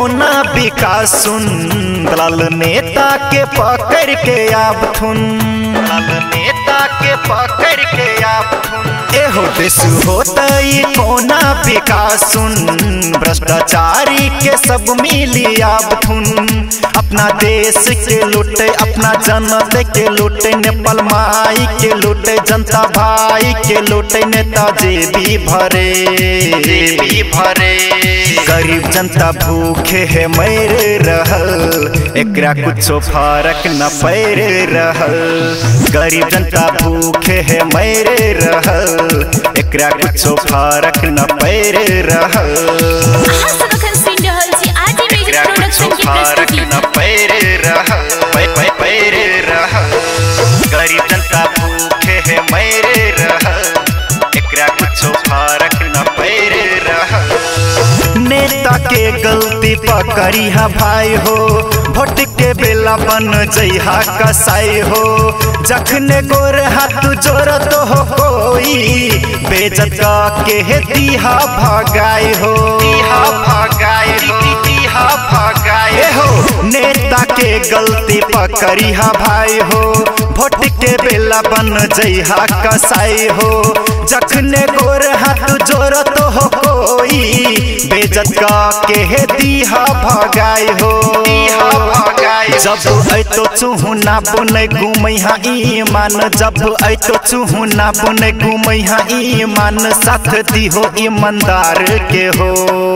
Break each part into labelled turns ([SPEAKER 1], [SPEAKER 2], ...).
[SPEAKER 1] कोना विकास सुन दलाल नेता के पकड़ के आब थुन दलाल नेता के पकड़ के आब थुन एहो देश होता ई कोना विकास सुन भ्रष्टाचारी के सब मिली आब थुन अपना देश के लूटे अपना जनता के लूटे नेपाल माई के लूटे जनता भाई के लूटे नेताजी भी भरे भी भरे गरीब जनता भूखे है मर रहल एकरा कुछो फर्क न पैर रहल गरीब जनता भूखे है मर रहल एकरा कुछो फर्क न पैर रहल
[SPEAKER 2] अहाँ सब अखन सुनि रहल छी आरजे म्यूजिक
[SPEAKER 1] एकरा
[SPEAKER 2] प्रोडक्शन
[SPEAKER 1] कुछो
[SPEAKER 2] के
[SPEAKER 1] फर्क
[SPEAKER 2] प्रस्तुति
[SPEAKER 1] न पैर रहल पै पै पैर रहल गरीब जनता भूखे है मर रहल एकरा कुछो फर्क न पैर रहल नेता के गलती पकड़ी हा भाई हो भोट के बेला बन जइहा कसाई हो जखने गोर हाथ जोरत हो कोई बेजत का के दिहा भगाई हो दिहा भगाई हो दिहा भगाई हो नेता के गलती पकड़ी हा भाई हो भोट के बेला बन जइहा कसाई हो जखने गोर हाथ जोरत हो कोई बेजत का के दिहा भगाई हो दिहा भगाई जब ऐतो चुहुना बुने घुमैहा ईमान जब ऐतो चुहुना बुने घुमैहा ईमान साथ दिहो ईमानदार के हो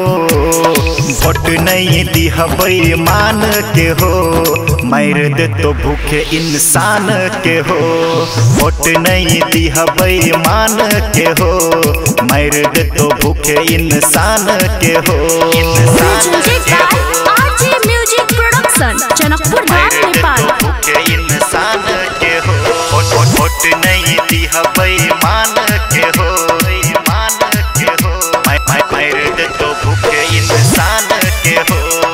[SPEAKER 1] भोट नहीं दिहबै मान के हो मार दे तो भूखे इंसान के हो भोट नहीं दिहबै मान के हो मार दे तो भूखे इंसान के हो इंसान
[SPEAKER 2] म्यूजिक
[SPEAKER 1] के
[SPEAKER 2] बाय
[SPEAKER 1] हो
[SPEAKER 2] RJ music production Janakpur Dham
[SPEAKER 1] मार दे
[SPEAKER 2] नेपाल
[SPEAKER 1] तो भूखे इंसान के हो भोट भोट भोट नहीं दिहबै मान के हो मान के हो मार मार मार दे तो भूखे इंसान के हो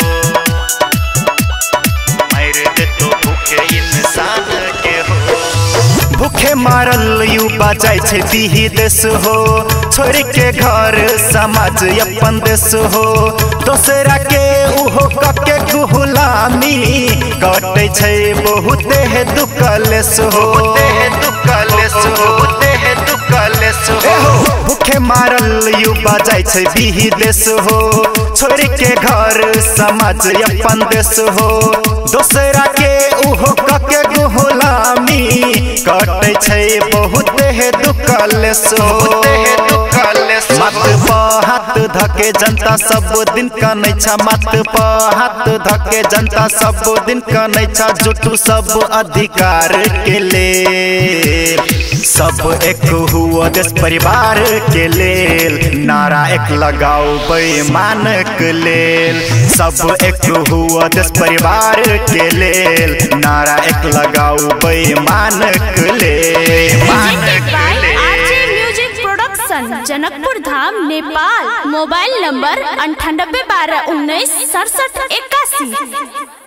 [SPEAKER 1] मार दे तो भूखे इंसान के हो भूखे मारल युवा जाइ छै दिही देश हो छोड़ के घर समाज अपन देश हो दोसरा के उहो कके गुलामी कटे छै बहुते है दुकलेस हो दुकलेस हो दुकलेस हो भूखे मारल युवा जाइ छै बिही देश हो छोड़ के घर समाज अपन देश हो दोसरा के उहो कके गुलामी कटे छै बहुत है दुकलेस हो मत प हाथ धके जनता सब दिन कनै छ मत प हाथ धके जनता सब दिन कनै छ जुटू सब अधिकार के लेल सब एक हुआ देश परिवार के लेल नारा एक लगाओ बेईमानक लेल सब एक हुआ देश परिवार के लेल नारा एक लगाओ बेईमानक लेल
[SPEAKER 2] presented by RJ music production Janakpur Dham Nepal mobile number अंठानबे बारह उन्नीस सड़सठ इक्यासी